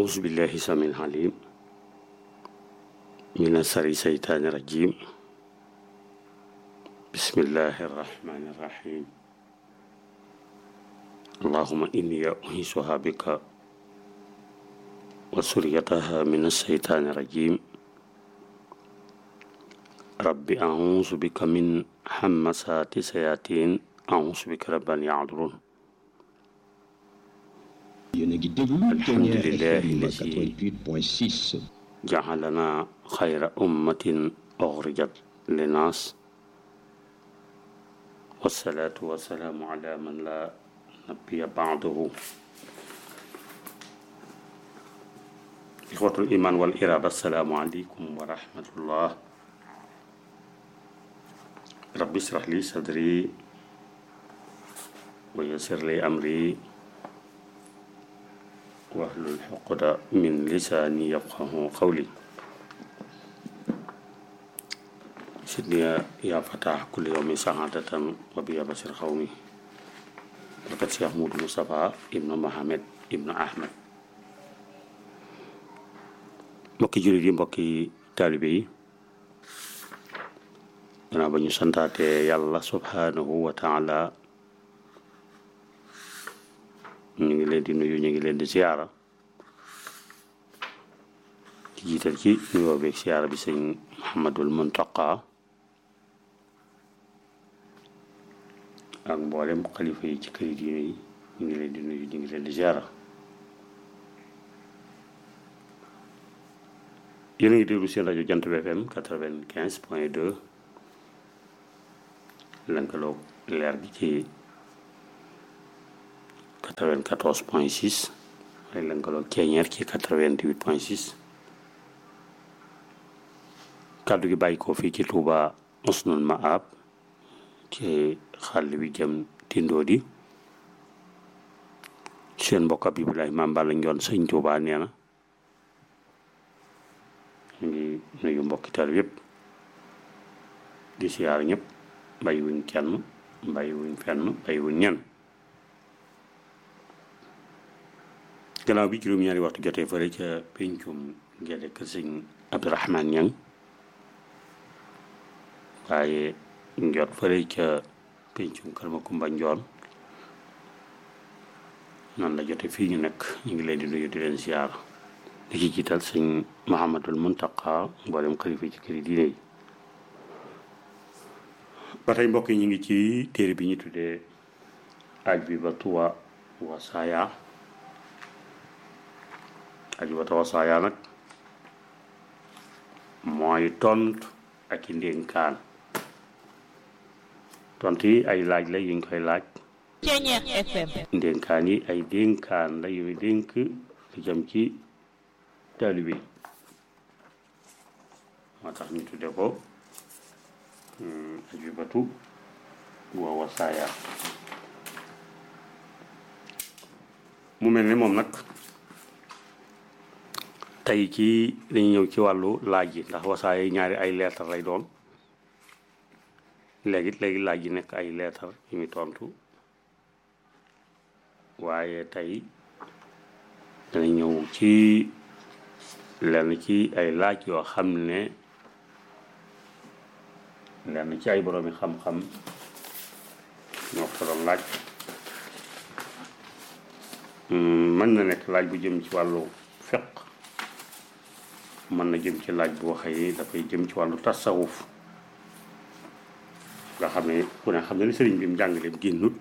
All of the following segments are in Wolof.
أعوذ بالله السميع العليم من شر الشيطان الرجيم بسم الله الرحمن الرحيم اللهم إني أعيذها بك وسريتها من الشيطان الرجيم رب أعوذ بك من همسات الشياطين أعوذ بك رب أن يحضرون yéen a ngi déglu Alhamdulilah Ténière lazi- FM 88.6 جعلنا خير أمة أخرجت للناس والصلاة والسلام على من لا نبي بعده إخوة الإيمان والإرادة السلام عليكم ورحمة الله رب اشرح لي صدري ويسر لي أمري واحلل عقدة من لساني يفقه قولي سيدني يا فتاح كل يوم سعادة وبيا بشر قومي وقد شيخ مود مصطفى ابن محمد ابن أحمد mbokki jullit yi mbokki taalibe yi gannaaw ba ñu santaate yàlla subhanahu wa taala ñu ngi leen di nuyu ñu ngi leen di siyaara di jiital ci nuyoo beeg siyaara bi sëñ Muhammadul Muntaqa ak mboolem xalifa yi ci këri diine yi ñu ngi leen di nuyu ñu ngi leen di siyaara yéen a ngi déglu seen rajo Jant bi FM quatre-vingt-quinze point deux lëkkaloo leer gi ci 94 point 6 ay lëkkaloo keeñeer ci 88 point 6 kàddu gi bàyyi ko fii ci Touba Usnul Maab ci xàll bi jëm Tindodi seen mbokk ab Ibrahima Maam Balla Njoon sëñ Touba nee na ñu ngi nuyu mbokki taal yëpp di siyaar ñëpp bàyyi wuñ kenn bàyyi wuñ fenn bàyyi wuñ ñenn gannaaw bi juróom-ñaari waxtu jotee fële ca pencum ngele kër sëñ Abdourahman Ñang waaye njot fële ca pencum kër ma Kumba Njoon noonu la jote fii ñu nekk ñu ngi leen di nuyu di leen ziar di ci jiital sëñ Muhammadul Muntaqa mboolem xalifa ci këri diine yi ba tey mbokk yi ñu ngi ci téere bi ñu tuddee aj bi ba tuwa wasaaya ajubata wasaaya nag mooy tontu ak i ndénkaan tontu yi ay laaj la yuñ koy laaj Ténière FM ndénkaan yi ay dénkaan la yooyu dénk lu jëm ci taalibe yi moo tax ñu tudde ko mm, ajubatu wa wasaaya mu mel ni moom nag tey ci dañuy ñëw ci wàllu laaj yi ndax wasaaya yi ñaari ay leetar lay doon léegi léegi laaj yi nekk ay leetar yu muy tontu waaye tey dana ñëw ci lenn ci ay laaj yoo xam ne lenn ci ay boroomi xam-xam ñoo ko doon laaj Hmm, mën na nekk laaj bu jëm ci wàllu fiq mën na jëm ci laaj bu waxee dafay jëm ci wàllu tasawuf nga xam ne ku ne xam ne ni sëriñ bi mu jàngaleem génnut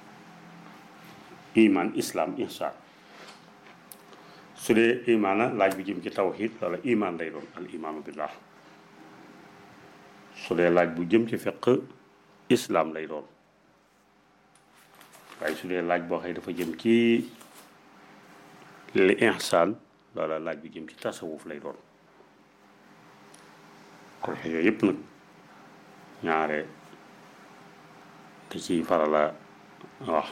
iman islam ihsan su dee imaana laaj bu jëm ci tawhid wala iman lay doon al imaanu billah su dee laaj bu jëm ci fiq islam lay doon waaye su dee laaj boo xëy dafa jëm ci li ihsaan loola laaj bu jëm ci tasawuf lay doon kon yooyu yëpp nag ñaare te ciy farala wax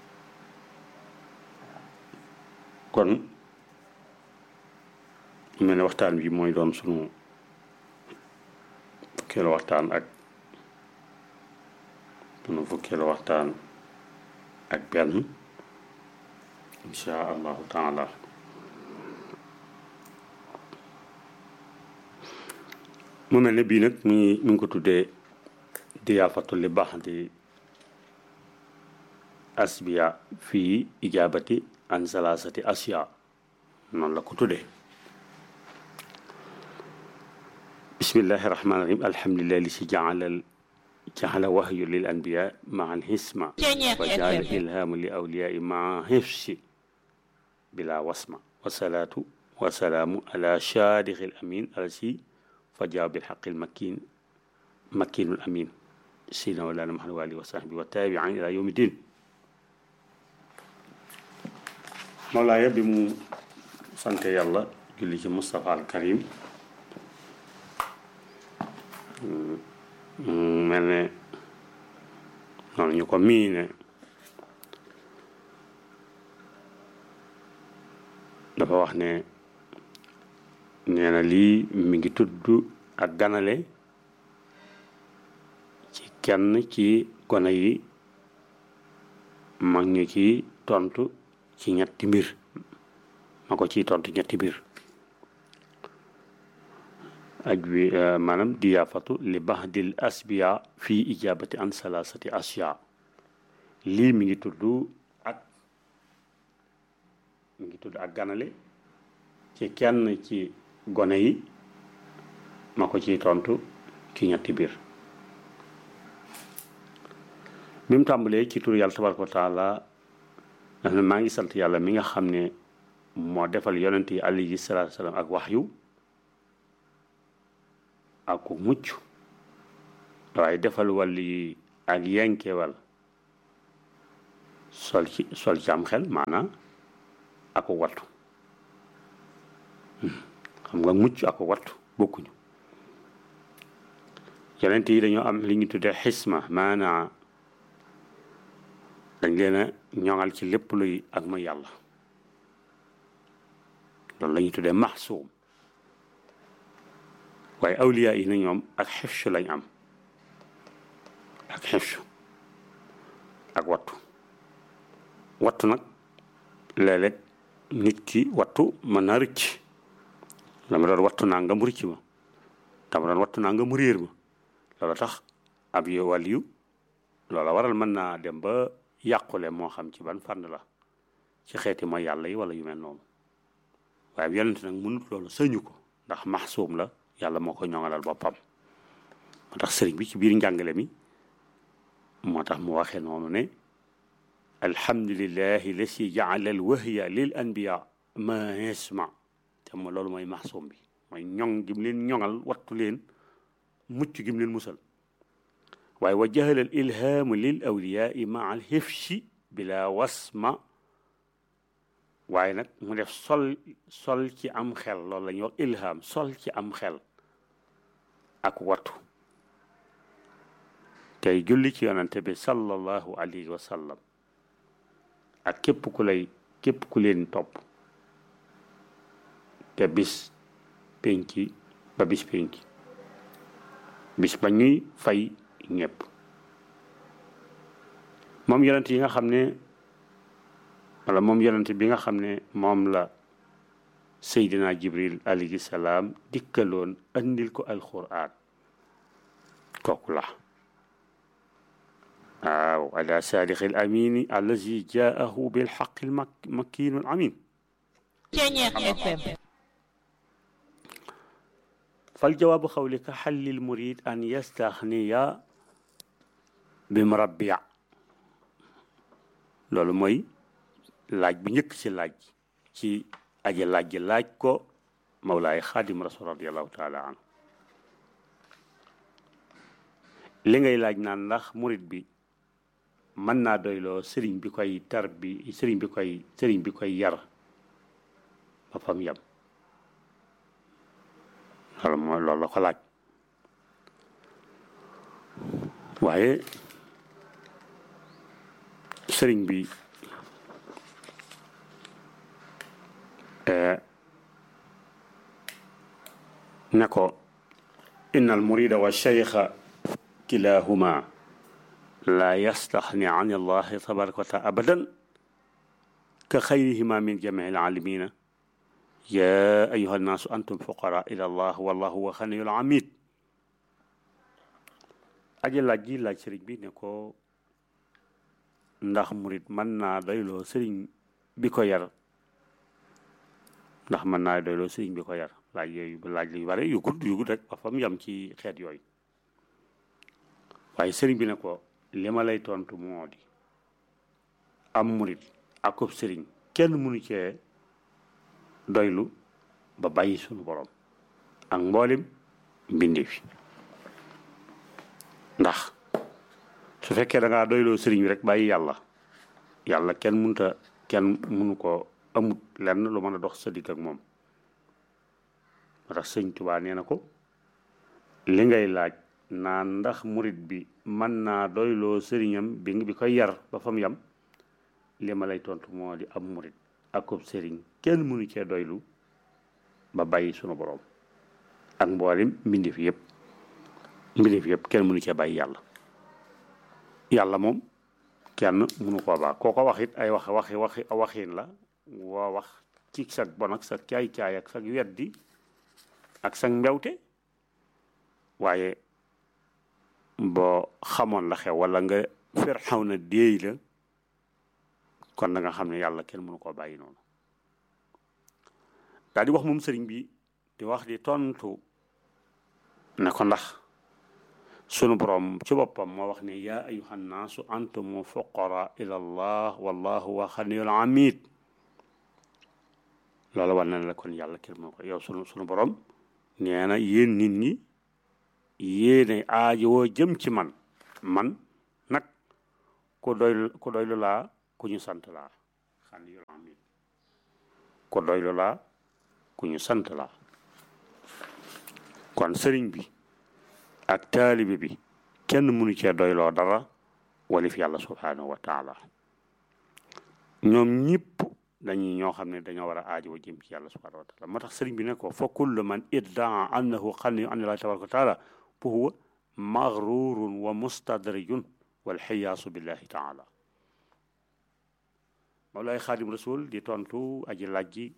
kon mu mel ne waxtaan bi mooy doon sunu fukkeelu waxtaan ak sunu fukkeelu waxtaan ak benn insha allahu taala mu mel ne bii nag mi ngi mi ngi ko tuddee diyaafatu li baax di asbiya fii ijaabati an salaasati asiya noonu la ko tuddee bismillahi rahmaani rahim alhamdulilah li si jaalal jaala wahyu lil anbiya maa alhisma wa jaala ilhaamu li awliyaai maa hifsi bila wasma wasalaatu wasalaamu ala shaadixi al amin alasi fa jaaw bilxaqi almakin makinu al amin sina walana muhammad wa alihi wa sahbi wa taabiin ila yawmi din Mawlaaya bi mu sante yàlla julli ci Moustapha al Karim mel ne noonu ñu ko miine dafa wax ne nee na lii mi ngi tudd ak ganale ci kenn ci gone yi mag ñu ci tontu ci ñetti mbir ma ko ciy tontu ñetti mbir aj wi maanaam diyaafatu li bahdil asbiya fii ijabati an salasati asya lii mi ngi tudd ak mi ngi tudd ak ganale ci kenn ci gone yi ma ko ciy tontu ci ñetti biir bi mu tàmbalee ci tur yàlla tabaraka wa taala daf ne maa ngi sant yàlla mi nga xam ne moo defal yonent yi alayhi salaatu salaam ak waxyu ak ku mucc waaye defal wàll yi ak yenkewal sol ci sol ci am xel maanaam ak ko wattu xam nga mucc ak ko wattu bokkuñu yonent yi dañoo am li ñu tuddee xisma maanaa dañ leen a ñoŋal ci lépp luy ak ma yàlla loolu la ñuy tuddee maxsuum waaye awliya yi na ñoom ak xifsu lañ am ak xifsu ak wattu wattu nag léeg-léeg nit ki wattu mën naa rëcc dama doon wattu naa nga mu rëcc ma dama doon wattu naa nga mu réer ma loola tax ab yo wàliyu loola waral mën naa dem ba yàqule moo xam ci ban fànn la ci xeeti mooy yàlla yi wala yu mel noonu waaye yonent nag mënut loolu sëñu ko ndax maxsuum la yàlla moo ko ñoŋalal boppam moo tax sëriñ bi ci biir njàngale mi moo tax mu waxee noonu ne alhamdulillahi la si jaala al wahya lil anbiya ma yasma te ma loolu mooy maxsuum bi mooy ñoŋ gim leen ñoŋal wattu leen mucc gim leen musal waaye wa jahala al ilhaamu lil awliyaai maa al hifsi bila wasma waaye nag mu def sol sol ci am xel loolu la ñuy wax ilham sol ci am xel ak wattu tey julli ci yonante bi sallallahu alayhi wa sallam ak képp ku lay képp ku leen topp te bis penki ba bis penki bis ba ñuy fay ñëpp moom yonent yi nga xam ne wala moom yonent bi nga xam ne moom la seydina jibril alayhi salaam dikkaloon andil ko alquran kooku la waaw ala saadixi al amini allazi jaahu bilxaqi al makkiinu al amin fal jawaabu xawlika xallil murid an yastaxniya bi murabbiya loolu mooy laaj bu njëkk ci laaj ci aji laaj ji laaj ko mawlaay xaadim rasul radiallahu taala anhu li ngay laaj naan ndax murit bi mën naa doyloo sëriñ bi koy tar bi sëriñ bi koy sëriñ bi koy yar ba fam yam loolu mooy loolu la ko laaj waaye sëriñ bi ne ko inna al murida wa cheikha kilahuma la yastaxni an allahi tabaraka wa taala abadan ka xayrihima min jamii alalamina ya ayuha annaasu antum fuqara ila allah wallahu wa xaniyul amid aji laaj ji laaj sëriñ bi ne ko ndax murit mën naa doyloo sëriñ bi ko yar ndax mën naa doyloo sëriñ bi ko yar laaj yooyu laaj yu bare yu gudd yu gudd rek ba fa mu yam ci xeet yooyu waaye sëriñ bi ne ko li ma lay tontu moo di am murit akub sëriñ kenn mënu cee doylu ba bàyyi sunu borom ak mboolem mbindi fi ndax su fekkee da ngaa doyloo sëriñ bi rek bàyyi yàlla yàlla kenn mënuta kenn mënu ko amut lenn lu mën a dox sa digg ak moom moo tax sëñ Tuubaa nee na ko li ngay laaj naan ndax murit bi mën naa doyloo sëriñam bi bi koy yar ba fa mu yam li ma lay tontu moo di am murit akub sëriñ kenn mënu cee doylu ba bàyyi sunu borom ak mboolem mbindeef yëpp mbindeef yëpp kenn mënu cee bàyyi yàlla yàlla moom kenn mënu koo baax koo ko wax it ay wax waxi waxi waxin la woo wax ci sag bon ak sag caay-caay ak sag weddi ak sag mbewte waaye boo xamoon la xew wala nga fer xaw na déey la kon da nga xam ne yàlla kenn mënu koo bàyyi noonu daal di wax moom sëriñ bi di wax di tontu ne ko ndax sunu borom ci boppam moo wax ne yaa ayuha nnaasu antumu fuqara ila allah wallahu wa xaniyul amid loolu war na la kon yàlla kenn moo ko yow sunu sunu borom nee na yéen nit ñi yéene aajowoo jëm ci man man nag ku doy ku doylu laa ku ñu sant laa xaniyul amid ku doylu laa ku ñu sant laa kon sëriñ bi ak taalibe bi kenn mënu cee doyloo dara walif yàlla subhanahu wa taala ñoom ñëpp dañuy ñoo xam ne dañoo war a aajo jëm ci yàlla subhanahu wa taala moo tax sëriñ bi ne ko fa kullu man iddaa annahu xani an allahi tabaraka wa taala fa huwa maghrurun wa mustadrijun walxiyaasu billahi taala Mawlaay Xaadim Rasul di tontu aji laaj ji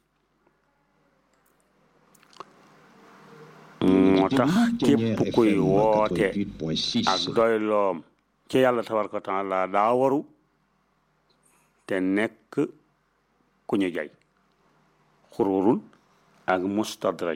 moo tax képp kuy woote ak doyloom ci yàlla tabaraka wa taala daa waru te nekk ku ñu jay xururun ak mustadraj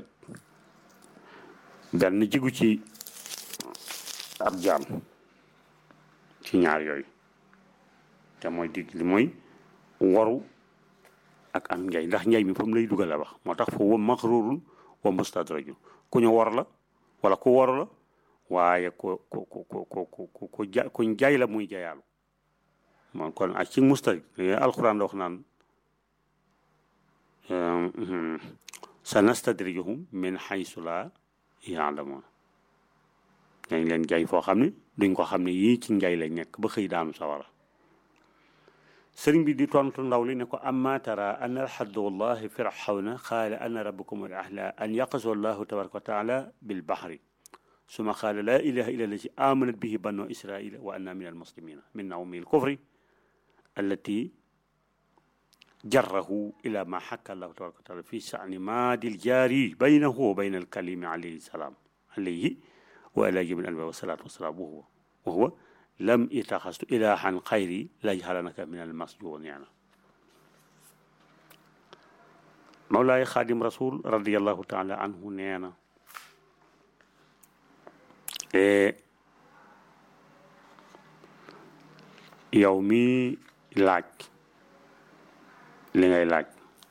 benn jigu ci ab jaam ci ñaar yooyu te mooy digg li mooy waru ak am njay ndax njay mi fa mu lay dugal a wax moo tax fa wa maxrurun wa mustadrajun ku ñu war la wala ku war la waaye ku ku ku ku ku ku ja kuñ jaay la muy jayaalu moom kon ak ci mustarij alquran la wax naan sa nastadrijuhum min xaysu la yaalamoon dañ leen jaay foo xam ne duñ ko xam ne yii ci njay lañ nekk ba xëy daanu sawara sëriñ bi di tontu ndaw li ne ko amma tara an alxaddu wallahi firawna qaala ana rabbukum al ahla an yaqasu allahu tabaraka wa taala bilbahri suma qaala la ilaha illa allati amanat bihi banu israila wa anna min almuslimina min nawmi alkufri allati جره إلى ما حكى الله تبارك وتعالى في شأن ماد الجاري بينه وبين الكليم عليه السلام عليه وعلى جميع الأنبياء والصلاة والسلام وهو وهو لم يتخذ إلها خيري لا يجعلنك من المسجون يعني مولاي خادم رسول رضي الله تعالى عنه نينا إيه يومي لاج li ngay laaj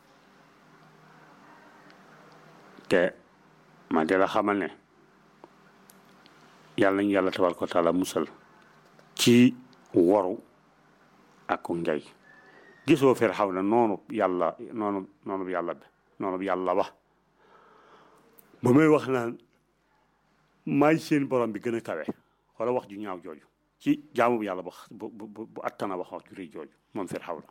te ma di la xamal ne yàlla nañu yàlla tabaraka wa taala musal ci waru ak njay gisoo fer xaw na noonu yàlla noonu noonu yàlla bi noonu yàlla wax ba may wax naan maay seen borom bi gën a kawe wala wax ju ñaaw jooju ci jaamu bi yàlla bu bu bu attana wax wax ju rëy jooju moom fer xaw na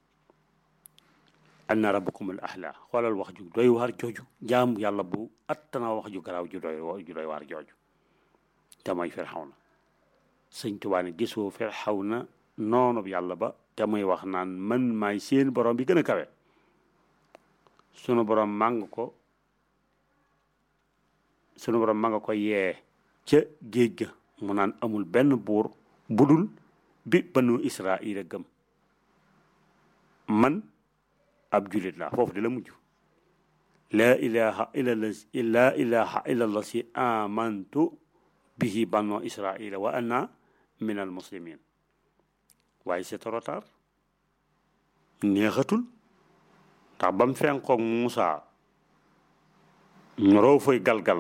anna rabbukum al ahla xoolal wax ju doy waar jooju jaamu yàlla bu attana wax ju garaaw ju doy ju doy waar jooju te mooy Firawna sëñ Tuubaa ne gisoo Firawna noonu yàlla ba te muy wax naan man maay seen borom bi gën a kawe sunu borom màng ko sunu borom ma nga ko yee ca géej ga mu naan amul benn buur budul bi banu israila gëm man ab julit laa foofu di la mujj laa ilaha illa allazi laa ilaha illa allazi amantu bihi banu israila wa ana min al muslimin waaye c'est trop tard neexatul ndax ba mu fenkoog Muusa ñoroo fay galgal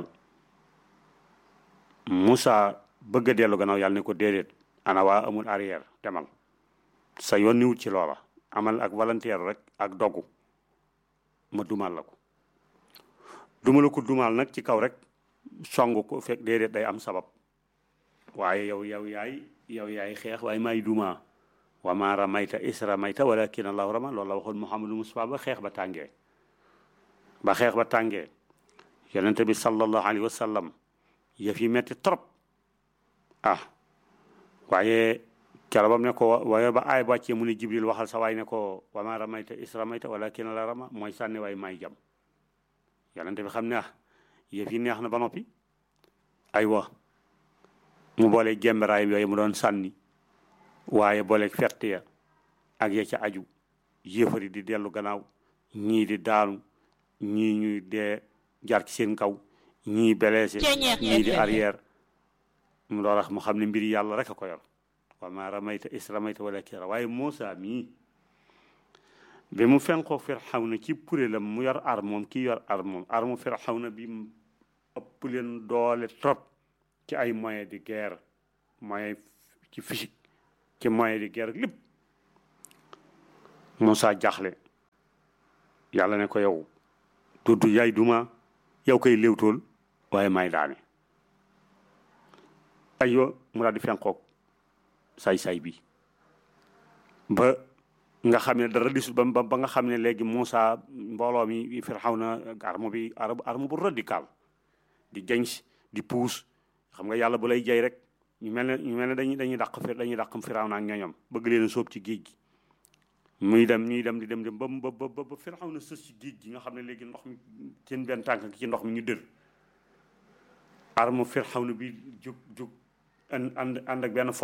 Muusa bëgg a dellu gannaaw yàlla ne ko déedéet ana waa amul arrière demal sa yoon niwut ci loola amal ak volontaire rek ak dogu ma dumal la ko dumala ko dumal nag ci kaw rek song ko fekk déedéet day am sabab waaye yow yow yaay yow yaay xeex waaye maay duma wa ma ramayta is ramayta walakin allahu rama loolu la waxoon Muhammadu Mustafa ba xeex ba tàngee ba xeex ba tàngee yonente bi sallallahu alayhi wa sallam yëf yi metti trop ah waaye kero bam ne ko waaye ba aay wàccee mu ne jibril waxal sa waay ne ko wa ma ramayta is ramayta walakin la rama mooy sànni waay may jam yonente bi xam ne ah yëf yi neex na ba noppi aywa mu boole jemberaay yooyu mu doon sànni waaye boole fett ya ak ya ca aju yéefari di dellu gannaaw ñii di daanu ñii ñuy dee jaar ci seen kaw ñii blessé ñii di arrière mu doon wax mu xam ne mbiri yàlla rek a ko yor wa ma ramayta is ramayta wala kira waaye Muusa mii bi mu fenkoo Firawna ci kuréelam mu yor arme moom kii yor arme moom arme Firawna bi mu ëpp leen doole trop ci ay moyens de guerre moyens ci physique ci moyens de guerre lépp Muusa jaxle yàlla ne ko yow dudd yaay duma yow koy léewtool waaye may daane aywa mu daal di fenkoog say-say bi ba nga xam ne dara disul ba ba nga xam ne léegi Muusa mbooloo mi Firawna arme bi arme bu radical di jañ di puus xam nga yàlla bu lay jay rek ñu mel ne ñu mel ne dañuy dañuy dàq fi dañuy dàq Firawna ak ñoñom bëgg leen a sóob ci géej gi muy dem ñuy dem di dem dem ba ba ba ba Firawna sës ci géej gi nga xam ne léegi ndox mi seen benn tànk ci ndox mi ñu dër arme Firawna bi jóg jóg ànd ànd ak benn